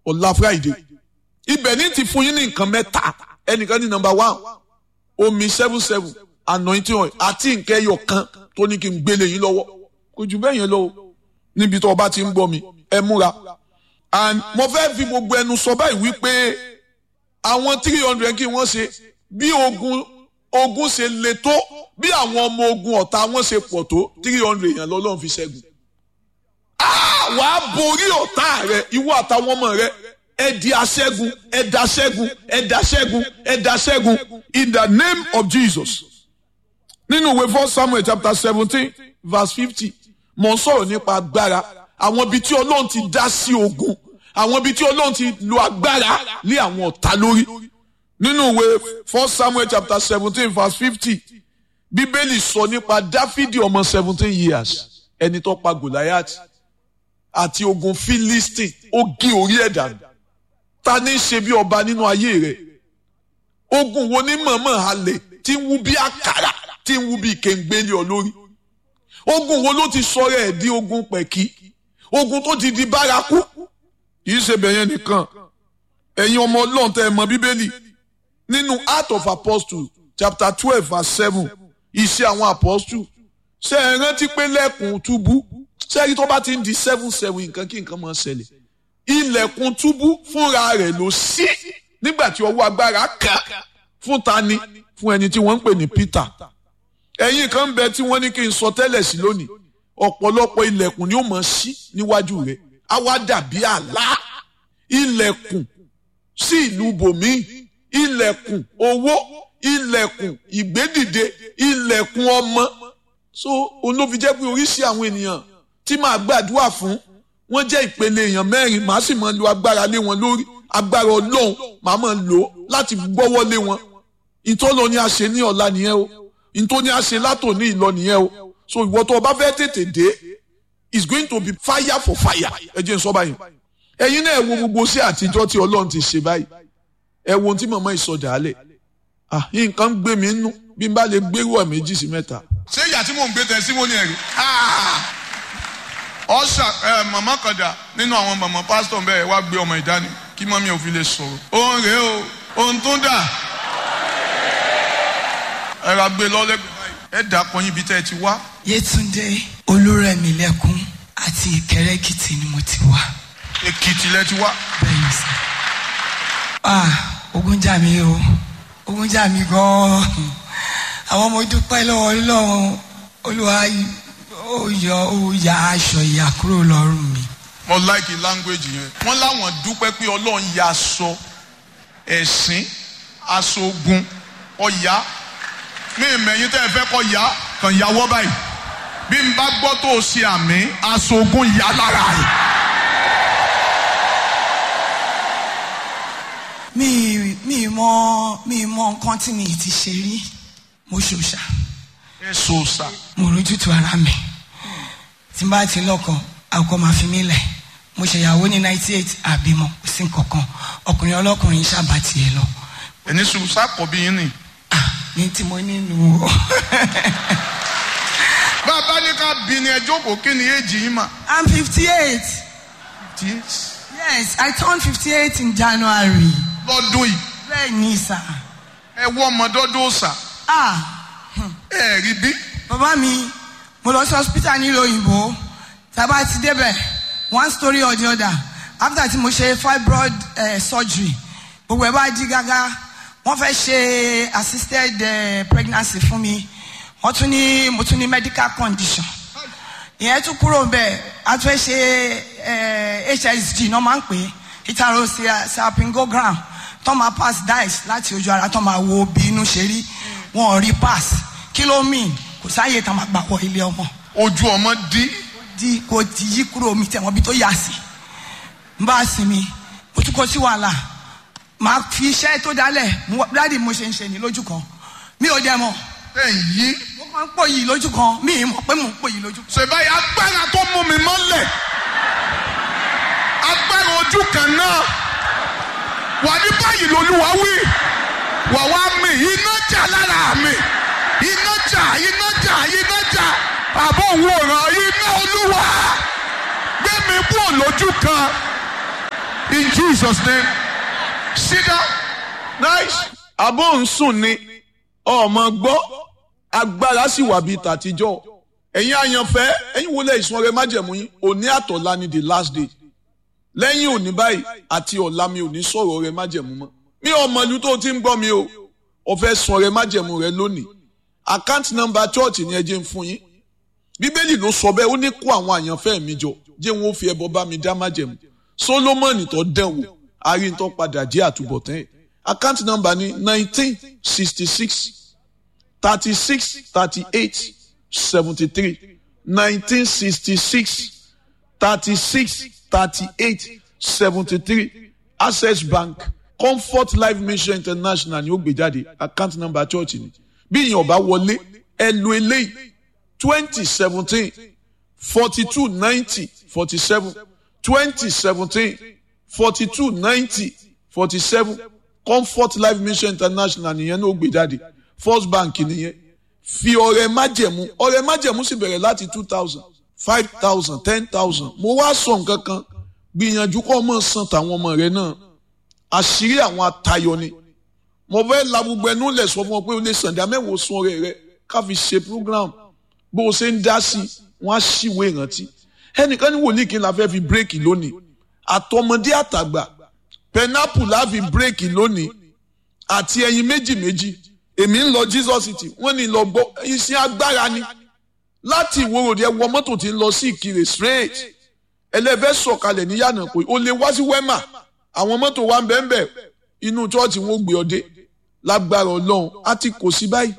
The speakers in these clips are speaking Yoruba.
ọ̀la friday ibẹ̀ ní ti fún yín ní nǹkan mẹ́ta ẹnìkan ní number one omi seven seven anointing oil àti nǹkan ẹyọ kan tó ní kí n gbélé yín lọ́wọ́ kò jù bẹ́ẹ̀ yẹn lọ níbi tó o bá ti ń gbọ́ mi ẹ múra and mo fẹ́ fi gbogbo ẹnu sọ báyìí wípé àwọn three hundred kí wọ́n ṣe bí ogun ogun ṣe le tó bí àwọn ọmọ ogun ọ̀tá wọn ṣe pọ̀ tó three hundred yẹn lọ́lọ́run fi ṣẹ́gun. wà á borí ọ̀tá rẹ ìwọ àtàwọn ọmọ rẹ ẹ di aṣẹ́gun ẹ da ṣẹ́gun ẹ da ṣẹ́gun ẹ da ṣẹ́gun in the name of Jesus. nínú ìwé first Samuel chapter seventeen verse fifty mo ń sọ̀rọ̀ nípa agbára àwọn ibi tí Ọlọ́run ti dá sí ogun àwọn ibi tí Ọlọ́run ti lo agbára lé àwọn ọ̀tá lórí nínú ìwé first Samuel chapter seventeen verse fifty bíbélì sọ nípa dáfídì ọmọ seventeen years ẹni tó pa goliath àti ogun philistine ó gé orí ẹ̀ dànù ta ní í ṣe bí ọba nínú ayé rẹ̀ ogun wo ní mọ̀mọ́ halẹ̀ tí ń wú bí àkàrà tí ń wú bí kéńgbélé ọ lórí ogun wo ló ti sọ̀rọ̀ ẹ̀ di ogun pẹ̀kí ogun tó ti di bárakú kì í ṣe bẹ̀yẹn nìkan ẹ̀yin ọmọ ọlọ́run tẹ́ ẹ mọ bíbélì nínú Acts of Apostles chapter twelve verse seven iṣẹ́ àwọn apostles ṣe é rántí pé lẹ́kùn túbú ṣẹ́rí tó bá ti ń di seven seven nǹkan kí nǹkan máa ṣẹlẹ̀ ilẹ̀kùn túbú fúnra rẹ̀ ló ṣí nígbà tí ọwọ́ agbára kà fún tani fún ẹni tí wọ́n ń pè ní Peter ẹ̀yin kan bẹ tí wọ́n ní kí n sọ tẹ́lẹ̀ sí lónìí ọ̀pọ̀lọpọ̀ ilẹ̀kùn ni ó máa ṣí níwájú rẹ̀ á wá dàbí àlá ilẹ̀kùn sí ìlú bòmíì ilẹ̀kùn owó ilẹ̀kùn ìgbédìde ilẹ̀kùn ọmọ so òun ló fi jẹ́ pé oríṣi àwọn ènìyàn tí màá gbàdúrà fún wọ́n jẹ́ ìpele èèyàn mẹ́rin màá sì máa lo agbára lé wọn lórí agbára ọlọ́run màá máa lò ó láti gbọ́wọ́ lé wọn ìtọ́lọ ni a ṣe ní ọ̀la nìyẹn o ìtọ́ ni a ṣe látòní ìlọ nìyẹn o so ìwọ tó o bá fẹ́ tètè dé it's going to be fire for fire ẹ jẹ́ n sọ báyìí ẹ̀yin náà ẹ wo gbogbo sí àtijọ́ tí ọlọ́run ti ṣe báyìí ẹ wo ohun tí màmá ìsọdà alẹ̀ ah nǹkan ń gbé mi nú bí n bá lè gbérú ọ̀ méjì sí mẹ́ta. ṣé ìyá tí mò ń gbé tẹ sí mo ní ẹ̀rí. ọ̀sà màmá kan dà nínú àwọn màmá pásítọ̀ bẹ́ẹ̀ wá gbé ọmọ ìdání kí mọ́mí ò fi lè sọ̀rọ̀. òun rèé o òun tún dà. ẹ ra gbé lọ́lẹ́gbẹ̀ẹ́ báyìí ẹ dà pọ̀ yín ibi tẹ́ ẹ ti wá. Yétúndé Olúrẹ̀mílẹ́kún àti Ìkẹrẹ́ Èkìtì ni mo ti wá. Èkìtì lẹ ti wá. bẹ́ẹ̀ni sá. ah ogun jà mí o ogun jà mí gan-an àwọn ọmọ dúpẹ́ lọ́wọ́ Ọlọ́run Olúwa ó yọ ó ya aṣọ ìyà kúrò lọ́rùn mi. mo like language yẹn. wọ́n láwọn dúpẹ́ pé ọlọ́run ya aṣọ ẹ̀sìn aṣọ ogun ọ̀yá mi ìmẹ̀yìn tẹ́ ẹ fẹ́ kọ́ ya kàn yàwọ́ báyìí bí n bá gbọ́ tó o ṣe àmì aṣọ ogun yà lára rẹ̀. mi mi mọ mi mọ nǹkan tí mi ti ṣe rí mo ṣòṣà ẹ sọ sà. mo rójútu ara mi tí n bá ti lọ́kọ àkọ́ máa fi mí lẹ̀ mo ṣèyàwó ní ninety eight àbímọ kò sí nǹkankan ọkùnrin ọlọ́kùnrin ṣàbà tiẹ̀ lọ ẹni sùn sákọ̀bí yín ni. Ah, ní tí mo nínú o bàbá ní ká bí ni ẹ jókòó kí ni èjì yín mà. i'm fifty eight yes i turned fifty eight in january lọ́dún yìí bẹ́ẹ̀ ni sà ẹ wọ́ ọmọdọ́dọ́ sà ah ẹ rí bí. bàbá mi mo lọ sí hospital nílùú òyìnbó tàbá ti débẹ̀ one story or the other after tí mo ṣe fibroid uh, surgery gbogbo ẹ̀ bá di gágá wọ́n fẹ́ ṣe assisted uh, pregnancy fún mi wọ́n tún ní mo tún ní medical condition ìyẹn tún kúrò bẹ́ẹ̀ a tún fẹ́ ṣe uh, hsg náà máa ń pè é heterosalpingogram tó máa pass dice láti ojú ara tó máa wo bí inú ṣe rí wọn ò rí pass kí ló mean kò sáàyè tá a máa gbà wọ ilé ọmọ ojú ọmọ dí di kò ti yí kúrò mi tẹ̀wọ́n bí tó yà sí n bá sinmi mo tún kó sí wàhálà màá fi iṣẹ́ tó dálẹ̀ dáàdi mo ṣe ń ṣe ní lójú kan mi ò dẹ̀ mọ̀ ẹ yí. mo máa ń pò yìí lójú kan mi ì mọ̀ pé mo ń pò yìí lójú kan. ṣèbáyé agbára tó mú mi mọ́lẹ̀ agbára ojú kan náà wà ní báyìí lolúwa wí wà wá mi iná jà lára mi iná jà iná jà iná jà àbọ̀ òwòrán iná olúwa gbé mi kúrò lójú kan in Jesus name sit down nice. àbọ̀ ń sùn ni ọmọ gbọ́ agbára sì wà bíi tàtijọ́ ẹ̀yin àyànfẹ́ ẹ̀yin wọlé ìsun ọrẹ májẹ̀mú yín òní àtọ̀lá ni the last day lẹ́yìn òní báyìí àti ọ̀la mi ò ní sọ̀rọ̀ ọrẹ májẹ̀mú mọ́ mi ò mọ̀ ìlú tó ti ń gbọ́ mi o ò fẹ́ sun ọrẹ májẹ̀mú rẹ lónìí account number church ni ẹ jẹ́ ń fún yín bíbélì ló sọ bẹ́ẹ̀ ó ní kó àwọn àyànfẹ́ mi jọ jẹ́ wọn ó fi ẹbọ bá mi dá májẹ̀mú solomoni tó dán wò arìntọ́ padà jẹ́ àtúbọ̀tán ẹ̀ account number ni nineteen sixty six thirty six thirty eight seventy three nineteen sixty six thirty six thirty eight seventy three access bank comfort life mission international ni ó gbé jáde account number church ni bí èèyàn bá wọlé ẹ lo eléyìí twenty seventeen forty two ninety forty seven twenty seventeen forty two ninety forty seven comfort life mission international nìyẹn ní ó gbé jáde first bank nìyẹn fi ọrẹ májẹ̀mú ọrẹ májẹ̀mú sì bẹ̀rẹ̀ láti two thousand five thousand ten thousand mo wá sọ nǹkan kan gbìyànjú kó o mọ̀ san tàwọn ọmọ rẹ náà àṣírí àwọn atayọ ni mo fẹ́ la gbogbo ẹnu lẹ̀ sọ fún ọ pé o lè sàǹdà mẹ́wòó sun ọrẹ rẹ ká fi ṣe program bó o ṣe ń dá sí i wọ́n á ṣìwé ìrántí ẹnìkan ní wòlíì kí n la fẹ́ fi bírèkì lónìí àtọmọdé àtàgbà pẹnápù la fi bírèkì lónìí àti ẹyin méjì méjì èmi ń lọ Jesus city wọ́n ní lọ gbọ́ iṣẹ́ agbára ni láti ìwòròdì ẹ wọ mọ́tò tí ń lọ sí ìkirè straight ẹlẹ́fẹ́ sọ̀kalẹ̀ ní yànnà pé o lè wá sí wema àwọn mọ́tò wa ń bẹ́ẹ̀ bẹ́ẹ̀ inú chọ́ọ̀chì wọn ò gbé ọ dé lágbára ọlọ́run á ti kò sí báyìí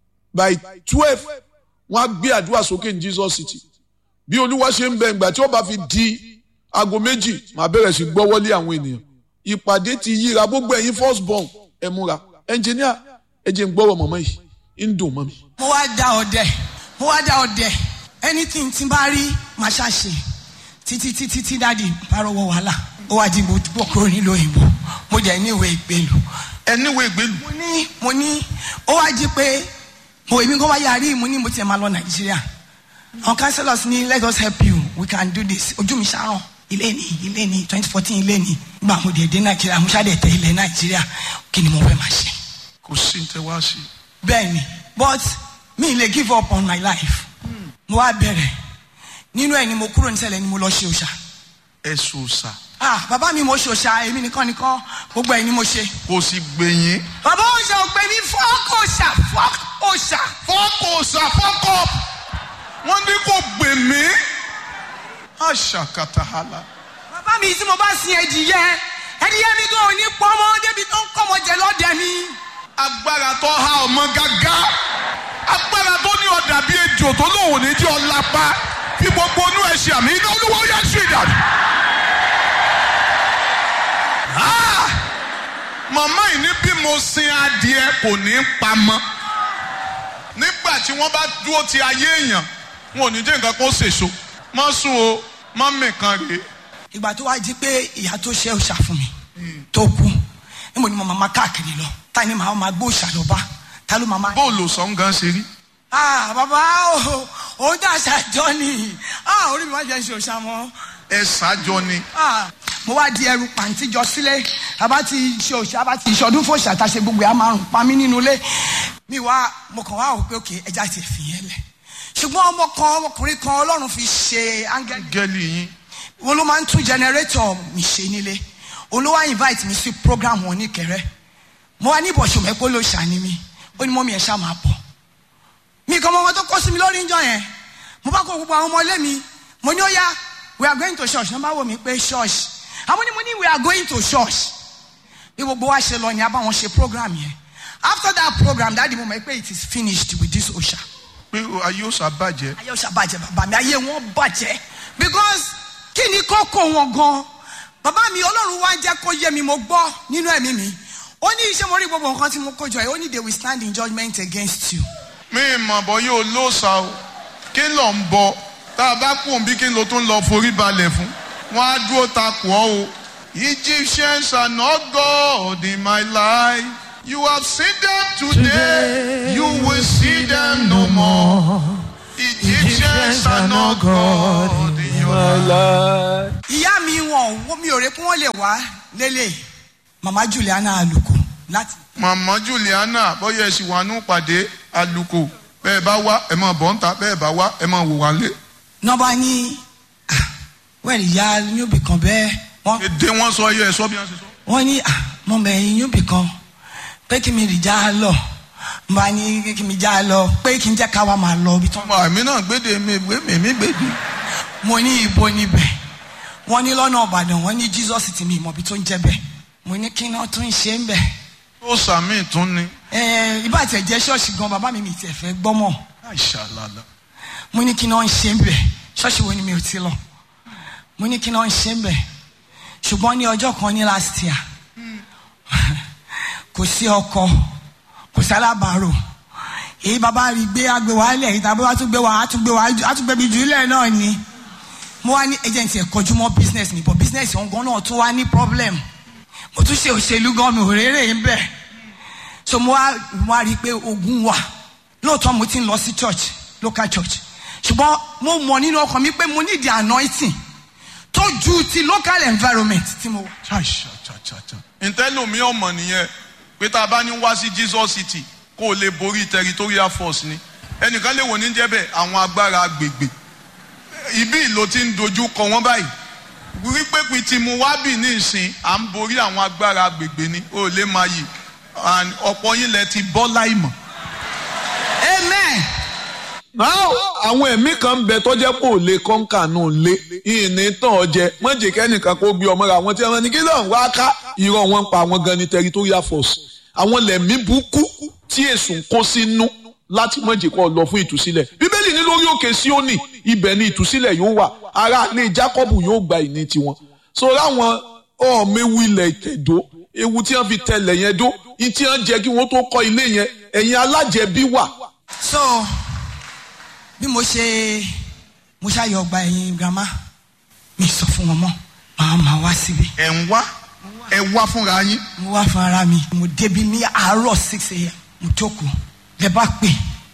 by twelve wọ́n á gbé àdúrà sókè ní Jesus city bí olúwa ṣe ń bẹ ìgbà tí ó bá fi di aago méjì màá bẹ̀rẹ̀ sí gbọ́wọ́lé àwọn ènìyàn ìpàdé ti yíra gbogbo ẹ̀yin first born ẹ múra ẹnjìníà ẹ jẹ́ ń gbọ́rọ̀ mọ̀mọ́ yìí ń dùn mọ́ mi. mo wá dá ọdẹ mo wá dá ọdẹ anything tí n bá rí màá ṣàṣe títí títí tí dáàdi bá rọwọ wàhálà ó wá di mo bọ̀ kúrò nílùú òyìnbó mo jẹ́ ní ìwé ìgbélu ẹniwé ìgbélu mo ní mo ní ó wá jí pé mo èmi kò wá yarí mo ní mo tiẹ̀ máa lọ nàìjíríà àwọn councillors ní let us help you we can do this ojú mi ṣàràn ilé ní ilé ní twenty fourteen ilé ní gbà mo dé dé nàìjíríà mo ṣàdé tẹ ilẹ̀ nàìjíríà kí ni mo fẹ́ máa ṣe. kò sí ní tẹ wá sí bẹ́ẹ̀ni but mi lè give up on my life mo wá bẹ̀rẹ̀ nínú ẹ̀ ni mo kúrò nísẹ̀lẹ̀ ni mo lọ ṣe òòṣà ẹsùn ọ̀sà ah bàbá mi mo ṣe òòṣà èmi nìkan nìkan gbogbo ẹ̀ ni mo ṣe kò sì gbẹ̀yìn bàbá òòṣà ò pè mí fọ́ọ̀kì òòṣà fọ́ọ̀kì òòṣà fọ́ọ̀kù ọ̀sà fọ́ọ̀kọ̀ wọ́n ní kò gbè mí àṣà kàtàhálà bàbá mi tí mo bá sin ẹdìyẹ ẹdìyẹ mi gan ò ní pọmọ débi tó ń kọmọ jẹ lọdẹ mi. agbára tó há ọmọ gágá agbára tó ní ọ̀dà bíi ejò tó lóun ò ní jẹ́ ọlápá fi gbogbo inú ẹ̀ ṣe àmì iná olúwa ó yẹ sí ìdàdù. Ah! màmá yìí ní bí mo sin adìẹ kò ní pamọ́ nígbà tí wọ́n bá dúró ti ayé èèyàn wọn ò ní jẹ́ nǹkan kó ṣèso má sùn o má mìkan rèé ìgbà tó wá jí pé ìyá tó ṣe òòṣà fún mi tó kú níbo ni mo máa ma káàkiri lọ ta ni màá ma gbé òòṣà lọ bá ta ló máa ma. bóòlù sọ̀ǹgàn ṣe rí ah bàbá o òun dà ṣàjọ ni ah orí mi wá jẹ́ ṣe òòṣà mọ́ ẹ ṣáájọ ni ah mo wá di ẹrù pàǹtí jọ sílé àbá ti ṣe òòṣà àbá ti ìṣọdún fún òòṣà tá a ṣe gbogbo ẹ̀ á máa rùn pa mí nínú ilé mi wá mo kàn wá wò pé òkè ẹja ti fi yẹn lẹ̀ ṣùgbọ́n ọmọ kan ọmọkùnrin kan ọlọ́run fi ṣe áńgẹ́lì gẹ́lì yín wọn ló máa ń tún generator mi ṣe nílé òun ló wá invite mi sí program wọn ní kẹrẹ mo wá ní ìbọ̀sùn mẹ́pọ̀ ló ṣàní mi ó ní mọ́mí ẹ̀ ṣá máa bọ̀ mi kàn mọ wọn tó kó sí mi lórí ìjọ yẹn mo bá kó gbogbo àwọn ọmọ ilé mi mo ní ó yá we are going to church wọ́n bá wò mí pé church àwọn ni mo ní we are going to church bí gbogbo wa ṣe lọ ni a bá wọn ṣe program yẹn after that program dáàdi mo mọ̀ pé it is finished with this osha pé ayé ó ṣàbàjẹ́ ayé òṣà bàjẹ́ bàbá mi ayé wọn bàjẹ́ because kí ni kókó wọn gan bàbá mi ọlọ́run wá jẹ́ kó yé mi mo gbọ́ nínú ẹ̀mí mi ó ní iṣẹ́ mo rí gbogbo nǹkan tí mo kó jọ yìí ó ní they will stand in judgment against you. mi mọ̀ bọ́ yóò lóòsà o kí ló ń bọ tá a bá kú òbí kí ló tún lọ forí balẹ̀ fún wọn á dúró takò ọ́ o. Egyptians are not God in my life. You have seen them today, you will see them no more. Egyptians are not God in your life. ìyá mi wọn ò mi ò rè pé wọ́n lè wá lélẹ̀ mama Juliana Aluko láti màmá Juliana bóyá ẹ̀sìn wà nù pàdé àlùkò bẹ́ẹ̀ bá wá ẹ̀ máa bọ̀ ń ta bẹ́ẹ̀ bá wá ẹ̀ máa wò wá lé. nọ́ba ní ah, wẹ́ẹ̀lì ya yóòbí kan bẹ́ẹ̀ wọ́n èdè wọn sọ yẹ ẹ sọ bí wọn ṣe sọ. wọ́n ní ah, mo mẹ̀yìn yóòbí kan pé kí mi rì já lọ mo bá ní kí mi já lọ pé kí n jẹ́ ká wa máa lọ ibi tán. ọmọ àmì náà gbéde mi gbé mi mi gbéde. mo ní ibo níbẹ̀ wọ́n ní lọ́nà Ìbàdàn wọ́n ní Jesus ti mi ìmọ̀bi tó ń jẹ́ bẹ́ẹ̀ mo ní kí náà tún ṣe ń bẹ̀. ó sàmì tún ni. ẹ ibà tẹ̀ jẹ́ ṣọ́ọ̀ṣì gan bàbá mi mi tiẹ̀ fẹ́ gbọ́mọ̀ àìṣàlàlà. mo ní kí náà ń ṣe ń bẹ̀ ṣọ́ọ̀ṣì wo ni mi ò ti lọ mo ní kí náà ń ṣe ń bẹ̀ ṣùgbọ́n ní ọjọ́ kan ní last year kò sí ọkọ kò sí alábàárò èyí bàbá rí gbé agbè wá lẹ̀ yìí tàbí wàá tún gbé wá á tún gbé wá á tún gbé mi jù lẹ̀ náà ni mo wá ní agent ẹ̀ kọjú mọ́ business ni but business ọ̀hún gan náà tún wá ní problem mo tún ṣe òṣèlú gan mi ò rérè ń bẹ̀ so mo wá mo wá rí i pé ogun wà lóòótọ́ mo ti ń lọ sí church local church ṣùgbọ́n mo mọ̀ nínú ọkàn mi pé mo need the anointing tó ju ti local environment tí mo wà. ṣàṣàṣàṣà. ntẹ́lómi ọmọ nìyẹn pé tá a bá ní wá sí Jesus City kó o lè borí territorial force ni ẹnìkan lè wò ní jẹ́ bẹ́ẹ̀ àwọn agbára agbègbè ibi ìlò ti ń dojú kọ wọ́n báyìí wípé pin tí mo wá bì ní ìsìn à ń borí àwọn agbára agbègbè ni o lè máa yìí and ọ̀pọ̀ yín lẹ ti bọ́ láìmọ̀. amen. now àwọn ẹ̀mí kan bẹ tọ́jẹ́ pò lè kọ́ńkà náà lé ìní tán ọjẹ mọ̀jẹ̀ kẹ́nìkan kó gbé ọmọ rẹ̀ àwọn tí wọ́n ní kí lóun wá ká irọ́ wọn ń pa àwọn gan ni territorial force àwọn lẹ̀mí burúkú tí èsùn ń kó sínú láti mọ̀jẹ̀ kọ́ lọ fún ìtúsílẹ̀ bíbélì ní lórí òkè Síónì ibẹ̀ ni ìtúsílẹ̀ yóò wà ará ilé Jákọ́bù yóò gba ìní tiwọn so láwọn ọ̀ọ́mẹ́wù ilẹ̀ ìtẹ̀dó ewu tí wọ́n fi tẹlẹ̀ yẹn dó ìtí wọ́n jẹ́ kí wọ́n tó kọ́ ilé yẹn ẹ̀yin alájẹbí wà so bí mo ṣe mo ṣàyọ ọgbà ẹ̀yìn grandma mi sọ fún wọn mọ́ màá máa wá síbi ẹ̀ ń wá ẹ̀ wá fúnra yín. mo wá fún ara mi mo débi ní àárọ̀ six a.m. mo jókòó lẹ bá pè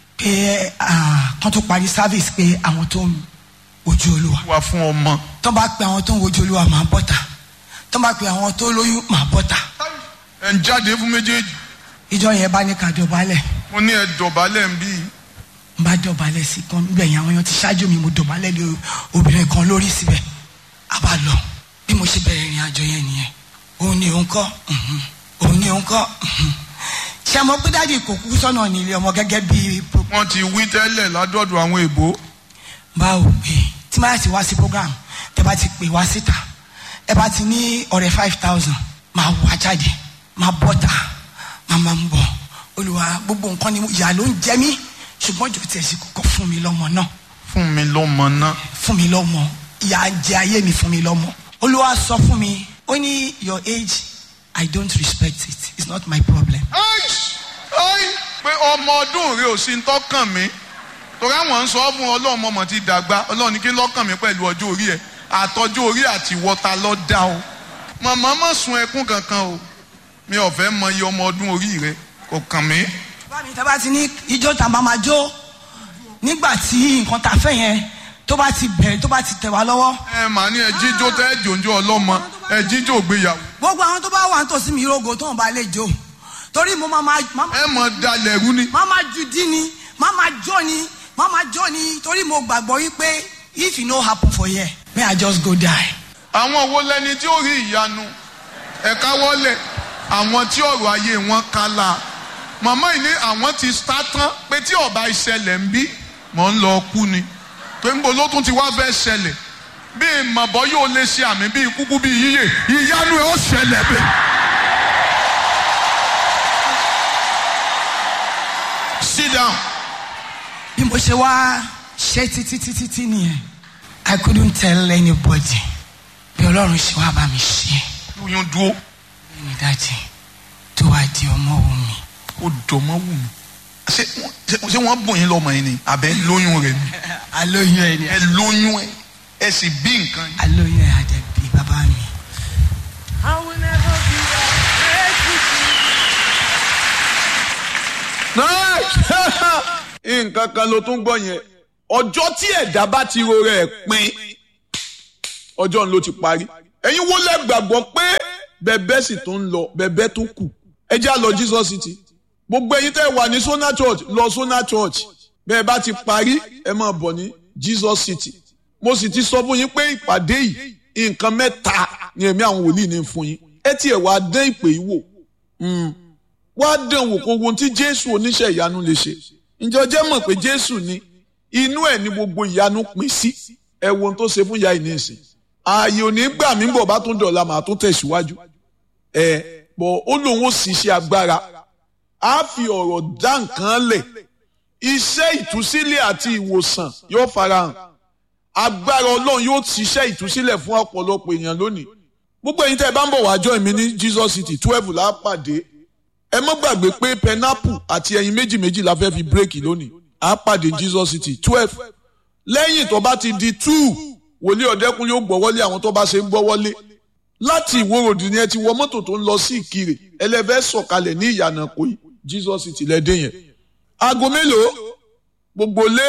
pé ah, kán tó parí service pé àwọn tó ń wojú olúwa wá fún ọmọ. tó bá pe àwọn tó ń wojú olúwa máa bọ́ta tó bá pe àwọn tó lóyún máa bọ́ta ẹ̀ ń jáde fún méjèèjì. ìjọ yẹn bá ní ká dọ̀bálẹ̀ mo ní ẹ dọ̀bálẹ̀ ń bí. n bá dọ̀bálẹ̀ sí kan níbẹ̀ yẹn àwọn èèyàn ti ṣáájú mi mo dọ̀bálẹ̀ lé obìnrin kan lórí síbẹ̀ a bá lọ bí mo ṣe bẹ̀rẹ̀ ìrìn àjò yẹn nìyẹn òun ni òun kọ́ mhm. òun ni òun kọ́ mhm. ṣé mo pé dáàdi kò kú sọ́nà nílé ọmọ gẹ́gẹ́ bí pro- wọ́n ti wí tẹ́lẹ̀ ládọ́dọ̀ àwọn èbó. báwo pé tí máa ti wá sí program tẹ bá ti pè wá síta ẹ bá ti ní ọ̀rẹ́ five thousand máa wá jáde máa bọ́ta máa máa ń bọ̀ olùwà gbogbo nǹkan ni ìyá ló ń jẹ mí ṣùgbọ́n jò tiẹ̀ sí kọ́kọ́ fún mi lọ́mọ náà fún mi lọ́mọ náà. fún mi lọ́mọ ìyá ń jẹ ayé mi fún mi lọ́mọ olúwa sọ fún mi ó ní your age i don't respect it it's not my problem Aish! Ai! pé ọmọ ọdún rẹ ò sí ń tọ́kàn mi torí àwọn ń sọ fún ọlọ́run ọmọ ti dàgbà ọlọ́run ní kí lọ́kàn mi pẹ̀lú ọjọ́ orí ẹ̀ àtọ́jú orí àti wọ́ta lọ́ dá o màmá má sun ẹkún kankan o mi ò fẹ́ mọ iye ọmọ ọdún orí rẹ kò kàn mí. bámi tá a bá ti ní ijó tá a bá máa jó nígbà tí nǹkan tá a fẹ́ yẹn tó bá ti bẹ̀rẹ̀ tó bá ti tẹ̀ wá lọ́wọ́ ẹ mà ní ẹ jíjó tẹ ẹ jòjó ọlọ́mọ ẹ jíjó gbéyàwó gbogbo àwọn tó bá wà nítòsí mi rogo tó ń bá lè jó torí mo máa máa máa ẹ mọ dalẹ̀ rú ni. máa máa ju dín ni máa máa jó ni máa máa jó ni torí mo gbàgbọ́ wípé if e no happen for here may I just go die. àwọn wo lẹni tí ó rí ìyanu ẹ̀ka wọlé àwọn tí ọ̀rọ̀ ayé wọn kálá màmá yìí ní àwọn ti sá tán pé tí ọba ìṣẹ̀lẹ̀ ń bí mọ̀ ń lọ kú ni pé ńbo ló tún ti wá fẹ́ ṣẹlẹ̀ bí màbọ́ yóò lè ṣe àmì bí kúkú bí yíyè ìyanu ẹ̀ ó ṣẹlẹ̀ bẹ́ẹ̀. sit down. bí mo ṣe wá ṣe títí títí tí nìyẹn I couldn't tell anybody bí ọlọ́run ṣe wá bá mi ṣe oyún dúró ní dájì tó wá di ọmọ wù mí. ó dọ̀mọ́ wù mí. ṣé wọ́n- ṣé- ṣé wọ́n bùn yín lọ́mọ yín ni àbẹ́ lóyún rẹ̀ ni. alóyún ẹ ni ẹ lóyún ẹ ẹ sì bí nǹkan yìí. alóyún ẹ àdẹ̀bí bàbá mi. I will never be afraid to nǹkan kan ló tún gbọ́ yẹn ọjọ́ tí ẹ̀dá bá ti ro rẹ̀ pin ọjọ́ ló ti parí ẹ̀yin wo lẹ gbàgbọ́ pé bẹ̀bẹ̀ sì tó ń lọ bẹ̀bẹ̀ tó kù ẹ já lọ Jesus City gbogbo ẹ̀yin tẹ́ wà ní Sona Church lọ Sona Church bẹ́ẹ̀ bá ti parí ẹ máa bọ̀ ní Jesus City mo sì ti sọ fún yín pé ìpàdé yìí nǹkan mẹ́ta ni ẹ̀mí àwọn wòlíì ní fún yín ẹ tiẹ̀ wá dán ìpè yìí wò wá dán wò kó ohun tí Jésù oníṣẹ́ ìyanu lè ṣe ǹjẹ́ ọjọ́ mọ̀ pé Jésù ni inú ẹ̀ ní gbogbo ìyanu pín sí ẹ wo ohun tó ṣe fún ìyá yìí nísìn ààyè ò ní gbà mí bọ̀ bá tún dọ̀la màá tún tẹ̀síwájú ẹ bọ̀ ó lóun ó sì ṣe agbára á fi ọ̀rọ̀ dá nǹkan lẹ̀ iṣẹ́ ìtúsílẹ̀ àti ìwòsàn yóò farahàn agbára ọlọ́run yóò ṣiṣẹ́ ìtúsílẹ̀ fún ọ̀pọ̀lọpọ̀ èèyàn lónìí gbogbo ẹ̀yin tẹ́ ẹ bá ń bọ̀ wá join mi ní Jesus City twelve la pàdé ẹ mọ́ gbàgbé pé pineapple àti ẹyin méjì méjì la fẹ́ fi bírèkì lónìí a pàdé Jesus City twelve lẹ́yìn tó bá ti di two wòlíì ọ̀dẹ́kun yóò gbọ́ wọlé àwọn tó bá ṣe ń gbọ́ wọlé láti ìwòròdì ni ẹ ti wọ mọ́tò tó ń lọ sí ìkirè ẹlẹ́fẹ́ sọ̀kalẹ̀ ní ìyànà kòyí Jesus City lẹ́dẹ̀ yẹn aago mélòó gbogbo lé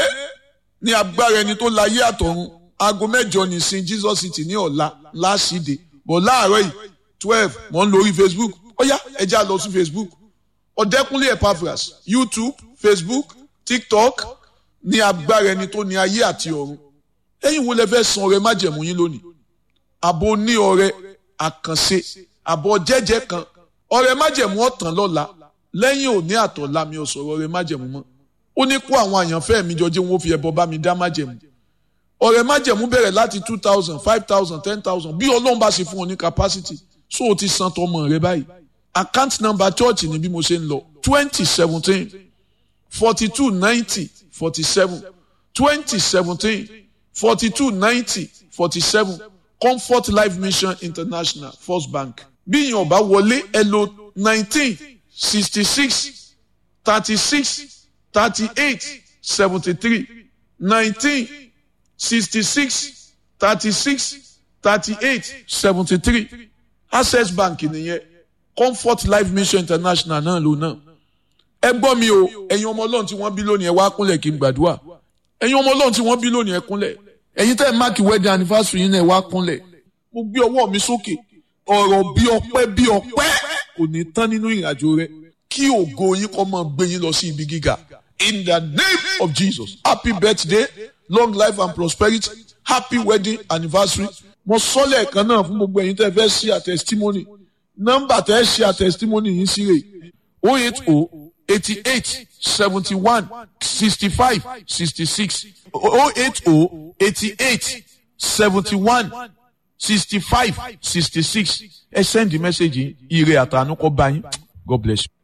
ní agbára ẹni tó láyé àtọ̀run aago mẹ́jọ nìsín Jesus City ní ọ̀la láṣìdè bọ̀ láàárọ̀ yìí twelve mọ̀ ń lórí Facebook ó yá ẹ já lọ sí Facebook ọ̀dẹ́kúnlé Epaphras YouTube Facebook TikTok ní agbára ẹni tó ní ayé àti ọ̀run ẹ̀yin wo lẹ fẹ́ san ọrẹ májẹ̀mú yín lónìí àbò ní ọrẹ àkànṣe àbọ̀ jẹ́jẹ́ kan ọrẹ májẹ̀mú ọ̀tàn lọ́la lẹ́yìn òní àtọ̀la mi ò sọ̀rọ̀ ọrẹ májẹ̀mú mọ́ ó ní kó àwọn àyànfẹ́ mi jọjẹ́ wọn fi ẹbọ bá mi dá májẹ̀mú ọrẹ májẹ̀mú bẹ̀rẹ̀ láti two thousand five thousand ten thousand bí ọlọ́run bá ṣe fún ọ ní capacity so o ti san tọmọ rẹ báyìí account number church ni bí mo ṣe ń lọ twenty seventeen forty two ninety forty seven twenty seventeen forty two ninety forty seven comfort life mission international first bank bí ìyẹn ọba wọlé ẹ lò nineteen sixty six thirty six thirty eight seventy three nineteen sixty six thirty six thirty eight seventy three access bank nìyẹn comfort life mission international náà ló náà ẹ gbọ́ mi o ẹ̀yin ọmọ ọlọ́run tí wọ́n bí lónìí ẹ wá kúnlẹ̀ kí n gbàdúrà ẹ̀yin ọmọ ọlọ́run tí wọ́n bí lónìí ẹ kúnlẹ̀ ẹ̀yin tẹ́ ẹ máàkì wedding anniversary yín náà ẹ wá kúnlẹ̀ mo gbé ọwọ́ mi sókè ọ̀rọ̀ bí ọpẹ́ bí ọpẹ́ kò ní tán nínú ìrìnàjò rẹ kí ògo yín kó máa gbé yín lọ sí ibi gíga in the name of Jesus happy birthday long life and prosperity happy wedding anniversary mo sọ lẹ́ẹ̀kan náà fún gbogbo ẹ̀yin tẹ́ fẹ́ ṣe a testimony nọ́mbà tẹ́ ṣe a testimony yín sí rè o eight o eighty eight seventy one sixty five sixty six o eight o eighty eight seventy one sixty five sixty six ẹ send the message yìí ire àtànú kó bá yín God bless you.